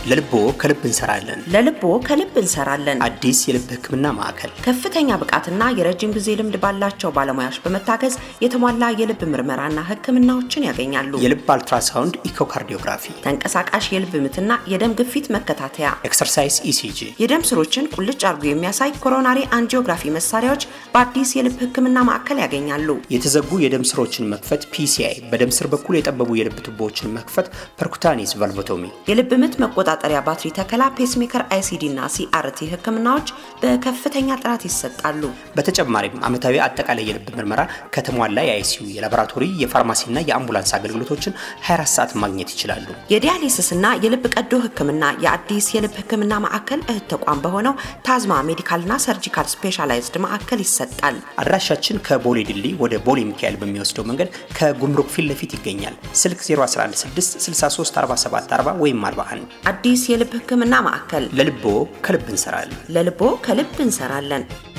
ለልቦ ከልብ እንሰራለን። ለልቦ ከልብ እንሰራለን። አዲስ የልብ ሕክምና ማዕከል ከፍተኛ ብቃትና የረጅም ጊዜ ልምድ ባላቸው ባለሙያዎች በመታገዝ የተሟላ የልብ ምርመራና ህክምናዎችን ያገኛሉ። የልብ አልትራሳውንድ ኢኮካርዲዮግራፊ፣ ተንቀሳቃሽ የልብ ምትና የደም ግፊት መከታተያ፣ ኤክሰርሳይዝ ኢሲጂ፣ የደም ስሮችን ቁልጭ አድርጎ የሚያሳይ ኮሮናሪ አንጂኦግራፊ መሳሪያዎች በአዲስ የልብ ህክምና ማዕከል ያገኛሉ። የተዘጉ የደም ስሮችን መክፈት ፒሲአይ፣ በደም ስር በኩል የጠበቡ የልብ ቱቦዎችን መክፈት ፐርኩታኒስ ቫልቮቶሚ፣ የልብ ምት መቆጣጠሪያ ባትሪ ተከላ፣ ፔስሜከር፣ አይሲዲ እና ሲአርቲ ህክምናዎች በከፍተኛ ጥራት ይሰጣሉ። በተጨማሪም ዓመታዊ አጠቃላይ የልብ ምርመራ ከተሟላ የአይሲዩ የላቦራቶሪ የፋርማሲና የአምቡላንስ አገልግሎቶችን 24 ሰዓት ማግኘት ይችላሉ። የዲያሊሲስ እና የልብ ቀዶ ህክምና የአዲስ የልብ ህክምና ማዕከል እህት ተቋም በሆነው ታዝማ ሜዲካልና ሰርጂካል ስፔሻላይዝድ ማዕከል ይሰጣል። አድራሻችን ከቦሌ ድልድይ ወደ ቦሌ ሚካኤል በሚወስደው መንገድ ከጉምሩክ ፊት ለፊት ይገኛል። ስልክ 0116634740 ወይም 41 አዲስ የልብ ህክምና ማዕከል ለልቦ ከልብ እንሰራለን። ለልቦ ከልብ እንሰራለን።